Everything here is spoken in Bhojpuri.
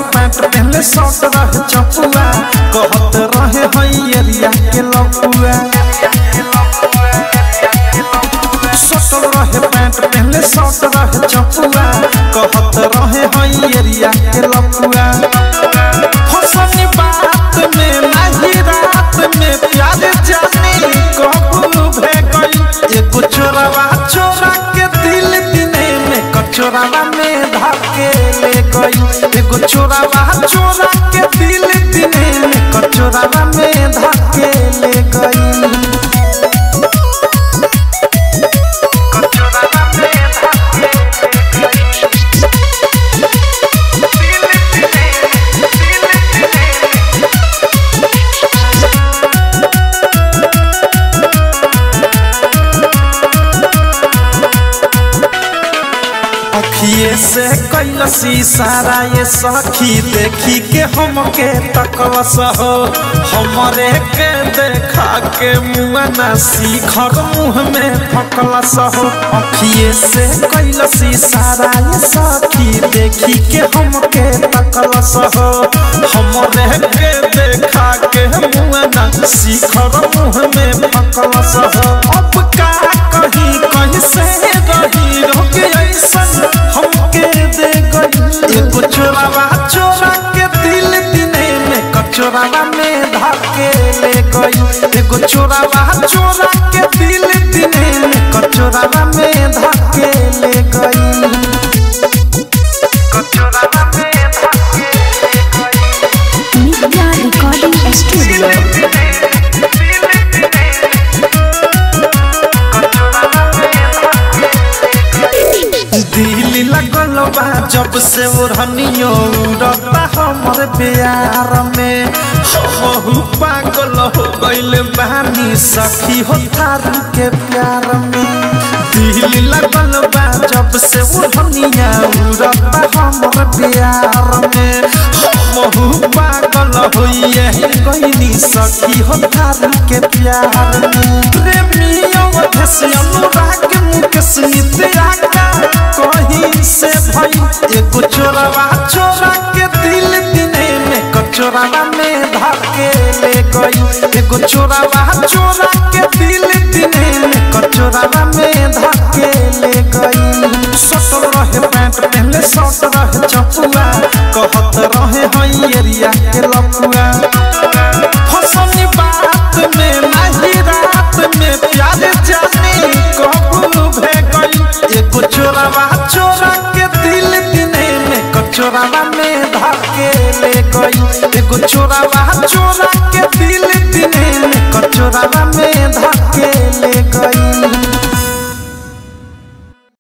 पैंट पहले शर्ट रहे चपुआ कहत रहे हई एरिया के लपुआ सटल रहे पैंट पहले शर्ट रहे चपुआ कहत रहे हई एरिया के लपुआ फसनी बात में नहीं रात में प्यार जाने कबू भे गई एगो चोरावा चोरा के दिल दिने में कचोरावा में धाके ले गई एगो चोरावा चोरा के दिल दिने में कचोरावा में धाके ले गई अखिए से कैलसी सारा ये सखी देखी के हमके तकलस हो हमरे के देखा के मुआ ना सीखर मुँह में फकलस हो अखिए से कैलसी सारा ये सखी देखी के हमके तकलस हो हमरे के देखा के मुआ ना सीखर मुँह में फकलस हो अब का कहीं कहीं से रही रोके ऐसन हमके दे गई एगो चोरावा चोरा के दिल दिने में कचोरावा में धाके ले गई एगो चोरावा चोरा के दिल दिने में कचोरावा में धाके ले गई कचोरावा में धाके Nitya Recording Studio. दिल्ली लगल बा जब से ओढ़नियो उड़ता हमर प्यार में हमहू पागल हो गइल बानी सखी हो थारू के प्यार में दिल्ली लगल बा जब से ओढ़निया उड़ता हमर प्यार में हमहू पागल होइए गइनी सखी हो थारू के प्यार में प्रेमियों अधेश अनुराग मुकेश नित्या कहीं से भई एगो चोरावा चोरा के दिल दिने में कचोरावा में धाके ले गई एगो चोरावा चोरा के दिल दिने में कचोरावा में धाके ले गई सटल रहे पैंट पहले शर्ट रहे चपुआ कहत रहे हई एरिया के लपुआ फसनी बात में नहीं रात में प्यार जाने कबू भे गई एगो चोरावा चोरा के दिल दिने में कचोरावा में धाके ले गई एगो चोरावा चोरा के दिल दिने में कचोरावा